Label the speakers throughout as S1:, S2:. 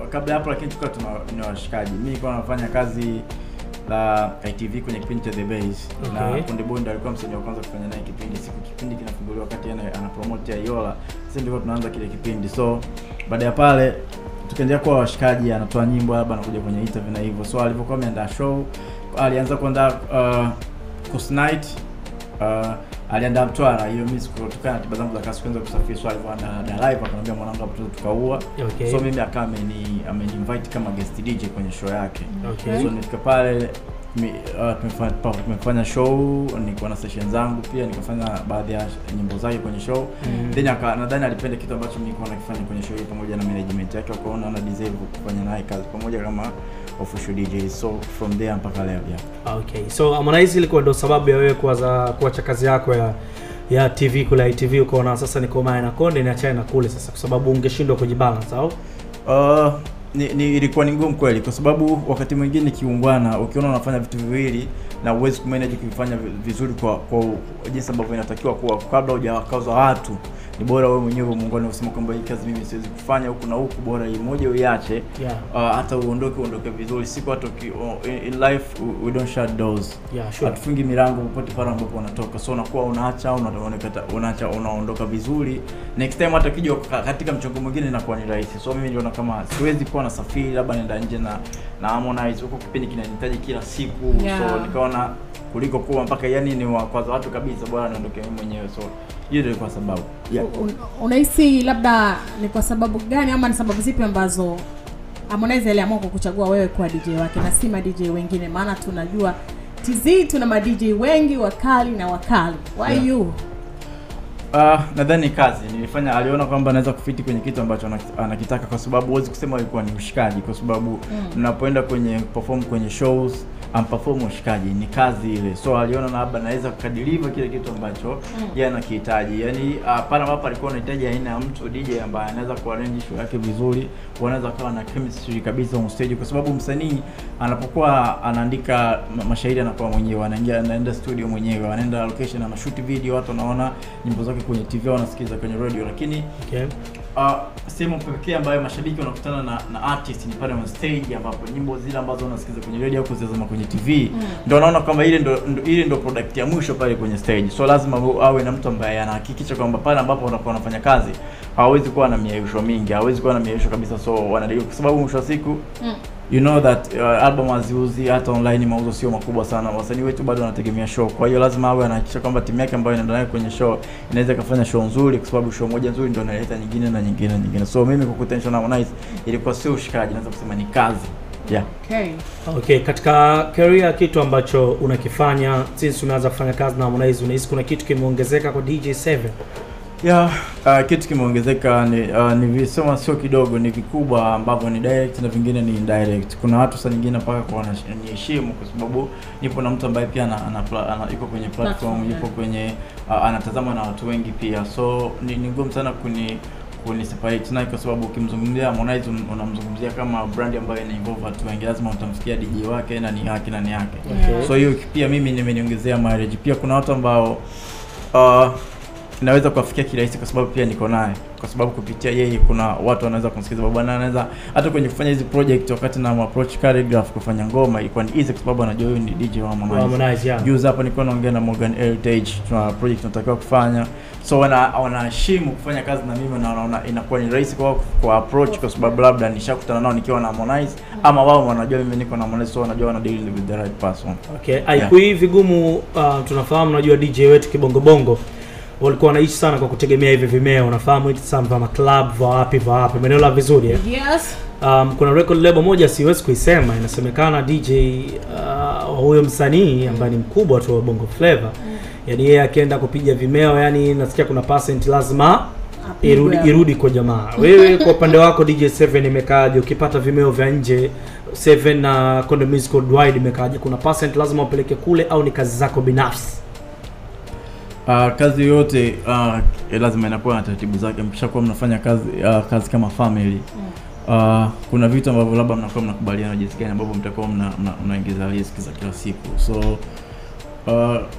S1: kabla ya hapo lakini tulikuwa tuna ni washikaji mimi nilikuwa nafanya kazi la ITV kwenye kipindi cha The Base
S2: Okay.
S1: na Konde Boy ndo alikuwa msanii wa kwanza kufanya naye kipindi siku kipindi kinafunguliwa wakati ana, ana promote ya Yola sisi ndio tunaanza kile kipindi so baada ya pale tukaendelea kuwa washikaji anatoa nyimbo labda anakuja kwenye interview na hivyo so alivyokuwa ameandaa show alianza kuandaa uh, Coast Night uh, aliandaa Mtwara hiyo mimi kutokana na tiba zangu za kazi kuanza kusafiri so alivyoandaa da live akamwambia mwanangu hapo tu tukaua
S2: Okay.
S1: so mimi akawa ameni ameni invite kama guest DJ kwenye show yake
S2: Okay.
S1: so nifika pale mi- uh, tumefanya, pa- tumefanya show nilikuwa na session zangu pia nikafanya baadhi ya nyimbo zake kwenye show
S2: Mm.
S1: then aka nadhani alipenda kitu ambacho mimi nilikuwa nakifanya kwenye show hii pamoja na management yake wakaona ana deserve kufanya naye kazi pamoja kama official DJ so from there mpaka leo yeah.
S2: Okay. So Harmonize ilikuwa ndo sababu ya wewe kuanza kuacha kazi yako ya ya TV kule ITV ukaona sasa niko mae na Konde niachane na kule sasa kwa sababu ungeshindwa kujibalance au?
S1: Uh, ni, ni ilikuwa ni ngumu kweli kwa sababu wakati mwingine kiungwana ukiona unafanya vitu viwili na uwezi kumanage kuvifanya vi- vizuri kwa kwa jinsi ambavyo inatakiwa kuwa kabla hujawakaza watu ni bora wewe mwenyewe muungane usema kwamba hii kazi mimi siwezi kufanya huku na huku bora hii moja uiache
S2: Yeah.
S1: uh, hata uondoke uondoke vizuri siku hata uki- uh, in, in life we- we don't shut doors
S2: Yeah, sure.
S1: hatufungi milango popote pale ambapo unatoka so unakuwa unaacha unaoneka unaacha unaondoka vizuri next time hata ukija ka- katika mchongo mwingine inakuwa ni rahisi so mimi niliona kama siwezi kuwa na safiri labda nenda nje na na Harmonize huko kipindi kinanihitaji kila siku
S3: Yeah.
S1: so nikaona kuliko kuwa mpaka yani ni wakwaza watu kabisa bora niondoke mimi mwenyewe so hiyo ndio ilikuwa sababu yeah.
S3: Un- unahisi labda ni kwa sababu gani ama ni sababu zipi ambazo Harmonize aliamua kukuchagua wewe kuwa DJ wake na si ma DJ wengine maana tunajua TZ tuna ma DJ wengi wakali na wakali why
S1: Yeah.
S3: you
S1: Uh, nadhani kazi nilifanya, aliona kwamba anaweza kufiti kwenye kitu ambacho anak- anakitaka, kwa sababu huwezi kusema alikuwa ni ushikaji, kwa sababu mnapoenda kwenye perform kwenye shows amperform ushikaji ni kazi ile, so aliona na labda anaweza kukadiliva kile kitu ambacho yeye anakihitaji. Yani uh, pale ambapo alikuwa anahitaji aina ya mtu DJ ambaye anaweza kuarrange show yake vizuri, wanaweza kawa na chemistry kabisa on stage, kwa sababu msanii anapokuwa anaandika ma- mashairi anakuwa mwenyewe, anaingia anaenda studio mwenyewe, anaenda location, anashoot video, watu wanaona nyimbo zake kwenye TV, wanasikiza kwenye radio, lakini
S2: Okay.
S1: uh, sehemu pekee ambayo mashabiki wanakutana na, na artist ni pale on stage ambapo nyimbo zile ambazo wanasikiza kwenye radio au kuzitazama kwenye TV mm. ndio wanaona kwamba ile ndo, ndo ile ndo product ya mwisho pale kwenye stage. So lazima u- awe na mtu ambaye anahakikisha kwamba pale ambapo wanakuwa wanafanya kazi hawezi kuwa na miaisho mingi, hawezi kuwa na miaisho kabisa, so wanadai kwa sababu mwisho wa siku
S3: Mm.
S1: you know that uh, album haziuzi hata online, mauzo sio makubwa sana. Wasanii wetu bado wanategemea show, kwa hiyo lazima awe anahakikisha kwamba timu yake ambayo inaenda nayo kwenye show inaweza ikafanya show nzuri, kwa sababu show moja nzuri ndio inaleta nyingine na nyingine na nyingine. So mimi kukutana na Harmonize ilikuwa sio ushikaji, naweza kusema ni kazi yeah.
S3: okay
S2: Okay, katika career kitu ambacho unakifanya since umeanza kufanya kazi na Harmonize unahisi kuna kitu kimeongezeka kwa DJ7?
S1: Yeah, uh, kitu kimeongezeka ni uh, ni visema sio kidogo, ni vikubwa ambavyo ni direct na vingine ni indirect. Kuna watu saa nyingine mpaka kwa wananiheshimu kwa sababu nipo na mtu ambaye pia ana, ana, pla- ana yuko kwenye platform,
S3: Platform,
S1: yupo
S3: yeah.
S1: kwenye uh, anatazamwa na watu wengi pia, so ni, ni ngumu sana kuni kuni separate naye kwa sababu ukimzungumzia Harmonize un- unamzungumzia kama brand ambayo ina involve watu wengi, lazima utamsikia DJ wake na ni yake na ni yake
S3: Yeah.
S1: so hiyo pia mimi nimeniongezea marriage. Pia kuna watu ambao uh, naweza kuwafikia kirahisi kwa sababu pia niko naye, kwa sababu kupitia yeye kuna watu wanaweza kumsikiza bwana, anaweza hata kwenye kufanya hizi project, wakati na approach Calligraph kufanya ngoma ilikuwa ni easy kwa sababu anajua huyu ni DJ wa Harmonize.
S2: Harmonize, yeah.
S1: Juzi hapa nilikuwa naongea na Morgan Heritage, tuna project tunatakiwa kufanya, so wana wanaheshimu kufanya kazi na mimi na wanaona inakuwa ni rahisi kwao kwa approach, kwa sababu labda nishakutana nao nikiwa na Harmonize, ama wao wanajua mimi niko na Harmonize, so wanajua wana deal with the right person.
S2: Okay, haikui vigumu uh, tunafahamu najua DJ wetu kibongo bongo walikuwa wanaishi sana kwa kutegemea hivi vimeo, unafahamu hivi sana vya club vya wapi vya wapi, umeelewa vizuri eh?
S3: yes
S2: Um, kuna record label moja siwezi kuisema, inasemekana DJ uh, huyo msanii ambaye ni mkubwa tu wa Bongo Flava yani yeye akienda kupiga vimeo, yani nasikia kuna percent lazima
S3: Apigwe
S2: irudi,
S3: hapo.
S2: irudi kwa jamaa. Wewe kwa upande wako DJ7 imekaaje? Ukipata vimeo vya nje 7 na Konde Music Worldwide imekaaje? Kuna percent lazima upeleke kule au ni kazi zako binafsi?
S1: Uh, kazi yoyote uh, lazima inakuwa na taratibu zake. Mkishakuwa mnafanya kazi uh, kazi kama family uh, kuna vitu ambavyo labda mnakuwa mnakubaliana jinsi gani ambavyo mtakuwa mna, mna, mnaingiza riski za kila siku so uh,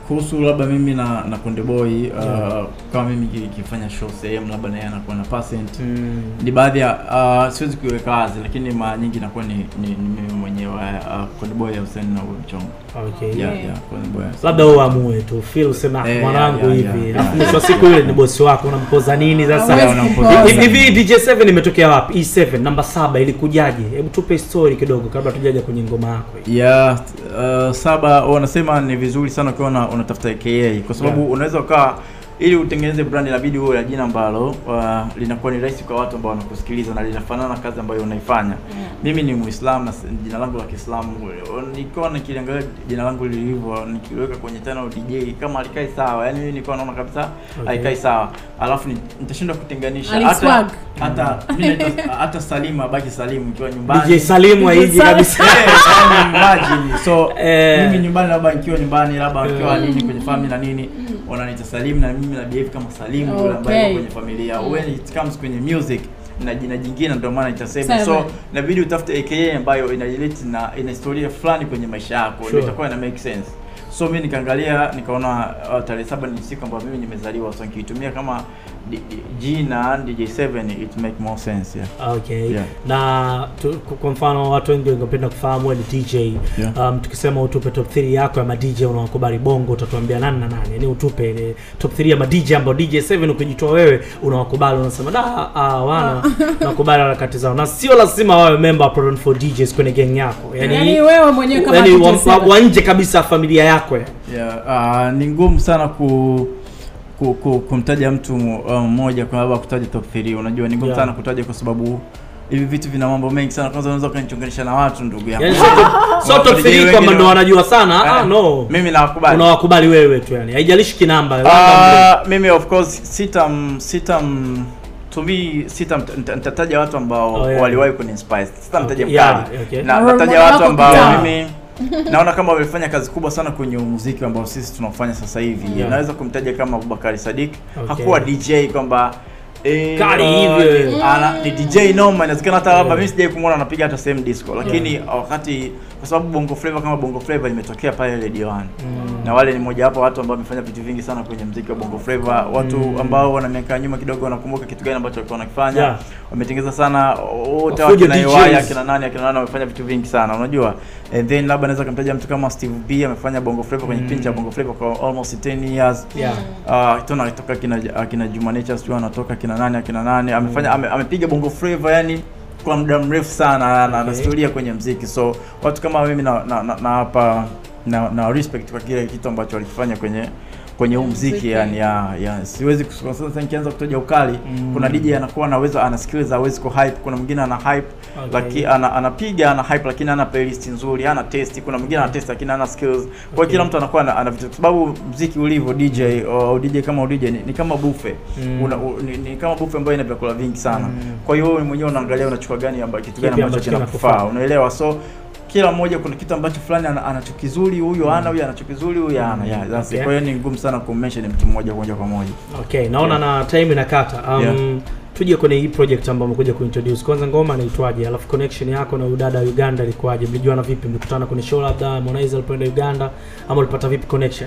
S1: kuhusu labda mimi na na Konde Boy uh, kama mimi ki- kifanya show sehemu labda naye anakuwa na percent
S2: Mm.
S1: ni baadhi ya uh, siwezi kuiweka wazi lakini mara nyingi inakuwa ni, ni, ni mimi mwenyewe uh, Konde Boy Hussein na huyo mchongo
S2: Okay.
S1: yeah,
S3: Yeah.
S1: yeah, Konde Boy Hussein.
S2: labda wewe amue tu feel useme "Ah,
S1: Eh,
S2: mwanangu
S1: yeah,
S2: hivi
S1: yeah,
S2: alafu
S1: yeah.
S2: mwisho wa siku yule ni bosi wako unampoza nini sasa
S3: Hawezi
S1: Yeah,
S3: kumpoza.
S1: unampoza.
S2: Hivi- hivi DJ7 imetokea wapi E7 namba saba ilikujaje hebu tupe story kidogo kabla tujaja kwenye ngoma yako hii.
S1: ya uh, saba wanasema ni vizuri sana ukiwa una- unatafuta aka kwa sababu
S2: Yeah.
S1: unaweza ukaa ili utengeneze brand inabidi uwe na jina ambalo uh, linakuwa ni rahisi kwa watu ambao wanakusikiliza na linafanana na kazi ambayo unaifanya mimi ni muislamu na s- jina langu la kiislamu nikiwa nikiliangalia jina langu lilivyo nikiliweka kwenye channel DJ kama alikai sawa yani mimi nilikuwa naona kabisa
S2: Okay.
S1: haikai sawa alafu ni- nitashindwa kutenganisha
S3: Aliswag.
S1: hata hata mimi naitwa- hata Salimu abaki Salimu ikiwa nyumbani
S2: DJ Salimu haiji
S3: Salimu.
S2: kabisa
S1: Eh, yani imagine. so
S2: Eh.
S1: mimi nyumbani labda nikiwa nyumbani labda nikiwa
S2: Mm.
S1: nini kwenye family na nini wananiita Salim na mimi na behave kama Salim yule ambaye
S3: Okay.
S1: yuko kwenye familia when it comes kwenye music na jina jingine ndio maana itasema
S3: Seven.
S1: so inabidi utafute aka ambayo ina relate na ina historia fulani kwenye maisha yako
S2: Sure.
S1: ndio itakuwa ina make sense so mi nikaangalia nikaona uh, tarehe saba ni siku ambayo mimi nimezaliwa so nikiitumia kama D- D- jina DJ7 it make more sense yeah.
S2: okay
S1: Yeah.
S2: na tu, kwa mfano watu wengi wangependa kufahamu wewe ni DJ
S1: Yeah.
S2: um, tukisema utupe top 3 yako ya ma DJ unawakubali bongo utatuambia nani na nani yani utupe ile top 3 ya ma DJ ambao DJ7 ukijitoa wewe unawakubali unasema da ah, wana nakubali harakati zao na sio lazima wawe member wa Proton for DJs kwenye gang yako yani,
S3: Yaani wewe mwenyewe kama
S2: yani wa,
S3: DJ7.
S2: wa, wa nje kabisa ya familia yako ya.
S1: Yeah, uh, ni ngumu sana ku, ku, ku kumtaja mtu uh, mmoja kwa sababu kutaja top 3 unajua ni ngumu
S2: Yeah.
S1: sana kutaja kwa sababu hivi vitu vina mambo mengi sana kwanza unaweza ukanichonganisha na watu ndugu yangu
S2: yani sio top- sio top 3 kwamba ndo wanajua sana ah,
S1: Eh,
S2: no
S1: mimi nawakubali
S2: unawakubali wewe tu yani haijalishi kinamba labda
S1: Uh, mimi of course sitam sitam to me sitam nita- nitataja watu ambao
S2: Oh, yeah.
S1: waliwahi kuniinspire sitamtaja
S2: Okay, yeah,
S1: mkali
S2: okay.
S1: na
S3: Role
S1: nataja
S3: model
S1: watu
S3: wako
S1: ambao
S3: kijana.
S1: mimi naona kama wamefanya kazi kubwa sana kwenye muziki ambao sisi tunaofanya sasa hivi
S2: Yeah.
S1: naweza kumtaja kama Abubakari Sadik
S2: Okay.
S1: hakuwa DJ kwamba eh,
S2: Kali
S1: uh,
S2: hivi.
S1: ana ni DJ noma inawezekana hata labda
S2: Yeah.
S1: mimi sijai kumwona anapiga hata same disco lakini wakati kwa sababu Bongo Flava kama Bongo Flava imetokea pale Radio 1 na wale ni moja wapo watu ambao wamefanya vitu vingi sana kwenye mziki wa Bongo Flava watu
S2: Mm.
S1: ambao wana miaka ya nyuma kidogo wanakumbuka kitu gani ambacho walikuwa wanakifanya
S2: Yeah.
S1: wametengeza sana wote
S2: Wafujo
S1: wakina
S2: DJs.
S1: Iwaya akina nani akina nani wamefanya vitu vingi sana unajua and then labda naweza kumtaja mtu kama Steve B amefanya Bongo Flava kwenye
S2: Mm.
S1: kipindi cha Bongo Flava kwa almost 10 years
S2: yeah.
S1: Uh, tuna toka kina akina Juma Nature sio anatoka kina nani akina nani amefanya ame, amepiga bongo flava yani kwa muda mrefu sana na ana
S2: Okay.
S1: historia kwenye mziki so watu kama mimi na na, na, na hapa na, na respect kwa kile kitu ambacho walikifanya kwenye kwenye huu mziki
S3: Mziki.
S1: yani ya, ya siwezi kus- kwa sasa nikianza kutaja ukali
S2: Mm.
S1: kuna DJ anakuwa anaweza ana skills hawezi ku hype kuna mwingine ana hype
S2: Okay.
S1: lakini ana, anapiga ana hype lakini ana playlist nzuri ana test kuna mwingine ana test lakini ana skills kwa hiyo
S2: Okay.
S1: kila mtu anakuwa ana, ana vitu kwa sababu mziki ulivyo DJ au DJ kama DJ ni, ni kama buffet
S2: Mm.
S1: una, u, ni, ni kama buffet ambayo ina vyakula vingi sana
S2: Mm.
S1: kwa hiyo wewe mwenyewe unaangalia unachukua gani ambacho kitu gani
S2: Kipi
S1: ambacho
S2: ambacho
S1: kinakufaa
S2: kinakufaa.
S1: unaelewa so kila mmoja kuna kitu ambacho fulani ana- anacho kizuri huyu ana huyu anacho kizuri huyu ana yeah, that's it.
S2: Okay.
S1: kwa hiyo ni ngumu sana kummention mtu mmoja moja kwa moja
S2: Okay, naona na time inakata. Um,
S1: Yeah.
S2: tuje kwenye hii project ambayo umekuja kuintroduce. Kwanza ngoma inaitwaje? Alafu connection yako na udada wa Uganda ilikuwaje? Mlijuana vipi? Mlikutana kwenye show labda Harmonize alipoenda Uganda ama ulipata vipi connection?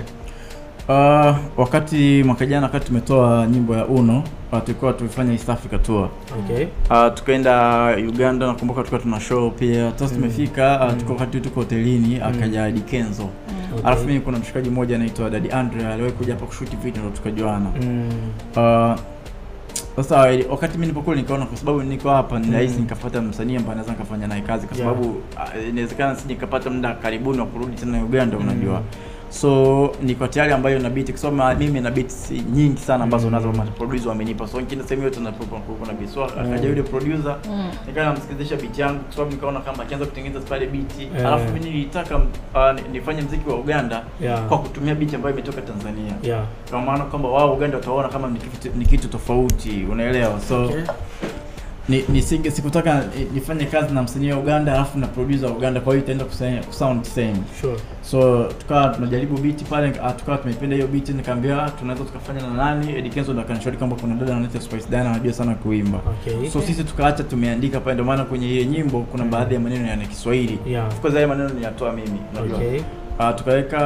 S1: Uh, wakati mwaka jana wakati tumetoa nyimbo ya Uno uh, tulikuwa tulifanya East Africa tour
S2: Okay.
S1: uh, tukaenda Uganda nakumbuka tulikuwa tuna show pia sasa
S2: Mm.
S1: tumefika uh,
S2: Mm.
S1: tuko wakati tuko hotelini akaja Dikenzo
S2: Okay.
S1: alafu mimi kuna mshikaji mmoja anaitwa Daddy Andre aliwahi kuja hapa kushoot video ndo tukajuana
S2: Mm.
S1: uh, sasa eh, wakati mimi nilipokuwa nikaona kwa sababu niko hapa ni rahisi
S2: Mm.
S1: nikafuata msanii ambaye naweza nikafanya naye kazi kwa
S2: Yeah.
S1: sababu uh, inawezekana sije nikapata muda karibuni wa kurudi tena Uganda
S2: Mm.
S1: unajua so niko tayari ambayo na beat kwa sababu ma- mimi na beats nyingi sana ambazo
S2: Mm.
S1: nazo ma producer wamenipa so kila sehemu yote na na beat so akaja yule producer
S3: Mm.
S1: nikawa namsikilizisha beat yangu kwa sababu nikaona kama akianza kutengeneza pale beat
S2: Eh.
S1: alafu mimi nilitaka uh, ni- nifanye mziki wa Uganda
S2: Yeah.
S1: kwa kutumia beat ambayo imetoka Tanzania
S2: Yeah.
S1: kwa maana kwamba wao Uganda wataona kama ni kitu, ni kitu tofauti unaelewa so
S2: Okay.
S1: ni, nisinge sikutaka ni- nifanye kazi na msanii wa Uganda alafu na producer wa Uganda kwa hiyo itaenda kusa- kusound same
S2: Sure.
S1: so tukawa tunajaribu beat pale ah, tukawa tumeipenda hiyo beat nikaambia tunaweza tukafanya na nani Eddie Kenzo ndo akanishauri kwamba kuna dada anaitwa Spice Diana anajua sana kuimba
S2: Okay.
S1: so sisi tukaacha tumeandika pale ndio maana kwenye hiyo nyimbo kuna baadhi ya maneno yana Kiswahili
S2: Yeah.
S1: of course haya maneno niyatoa mimi unajua
S2: Okay.
S1: uh, tukaweka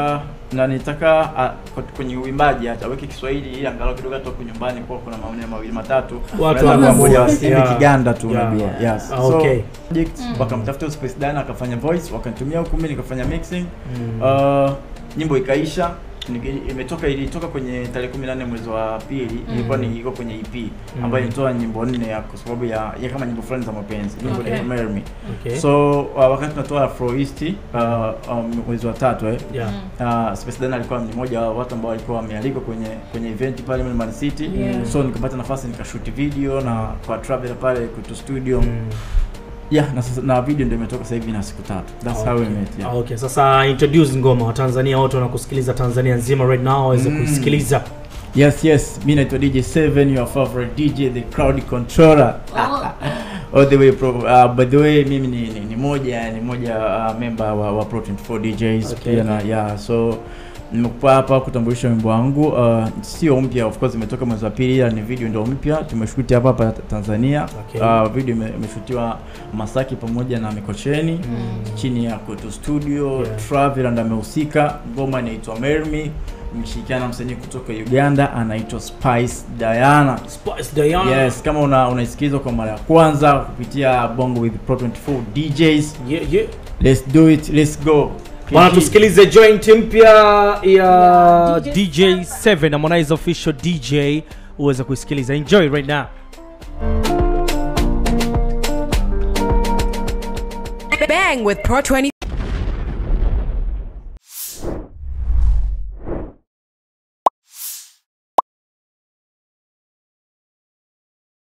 S1: na nitaka uh, kwenye uimbaji hata aweke Kiswahili ili angalau kidogo hata huko nyumbani kwa kuna maneno mawili matatu
S2: Watu
S1: Wanaweza
S2: wana-
S1: kuwa moja waseme
S2: Yeah.
S1: Kiganda tu
S2: Yeah.
S1: unajua
S3: Yeah.
S1: yes
S2: Ah,
S1: so
S2: okay.
S1: project wakamtafuta Space Dan akafanya voice wakanitumia huku mimi nikafanya mixing
S2: Mm.
S1: uh, nyimbo ikaisha Nige- imetoka ilitoka kwenye tarehe 18 mwezi wa pili ilikuwa ni iko kwenye EP ambayo ilitoa nyimbo nne ya kwa sababu ya, ya kama nyimbo fulani za mapenzi nyimbo
S3: Okay.
S1: inaitwa Marry Me
S2: Okay.
S1: so uh, wakati tunatoa Afro East uh, um, mwezi wa tatu eh,
S2: yeah.
S1: uh, Space Dan alikuwa ni mmoja wa watu ambao walikuwa wamealikwa kwenye kwenye event pale Man City
S3: Yeah.
S1: so nikapata nafasi nikashoot video na kwa travel pale kutu studio
S2: Mm.
S1: yeah na, sasa, na video ndio imetoka sasa hivi na siku tatu that's how we
S2: Okay.
S1: met yeah.
S2: Ah, okay sasa introduce ngoma watanzania wote wanakusikiliza tanzania nzima right now waweze
S1: Mm.
S2: kuisikiliza
S1: Yes, yes. Mi naitwa DJ7, your favorite DJ, the crowd controller. All the way pro, uh, by the way mimi ni, ni, ni moja ni moja uh, member wa, wa Pro 24 DJs
S2: Okay.
S1: pia na yeah, so nimekuwa hapa kutambulisha wimbo wangu uh, sio mpya of course imetoka mwezi wa pili ila ni video ndio mpya tumeshuti hapa hapa Tanzania
S2: Okay.
S1: uh, video ime- imeshutiwa Masaki pamoja na Mikocheni chini ya Kutu Studio
S2: Yeah.
S1: Travel ndo amehusika ngoma inaitwa Marry Me nimeshirikiana na msanii kutoka Uganda anaitwa Spice Diana
S2: Spice Diana
S1: Yes, kama una unaisikiliza kwa mara ya kwanza kupitia Bongo with Pro 24 DJs,
S2: yeah, yeah.
S1: let's do it, let's go.
S2: bwana
S1: PG.
S2: tusikilize joint mpya ya
S3: Yeah,
S2: DJ 7 Harmonize official DJ uweze kuisikiliza enjoy right now
S4: Bang with Pro 20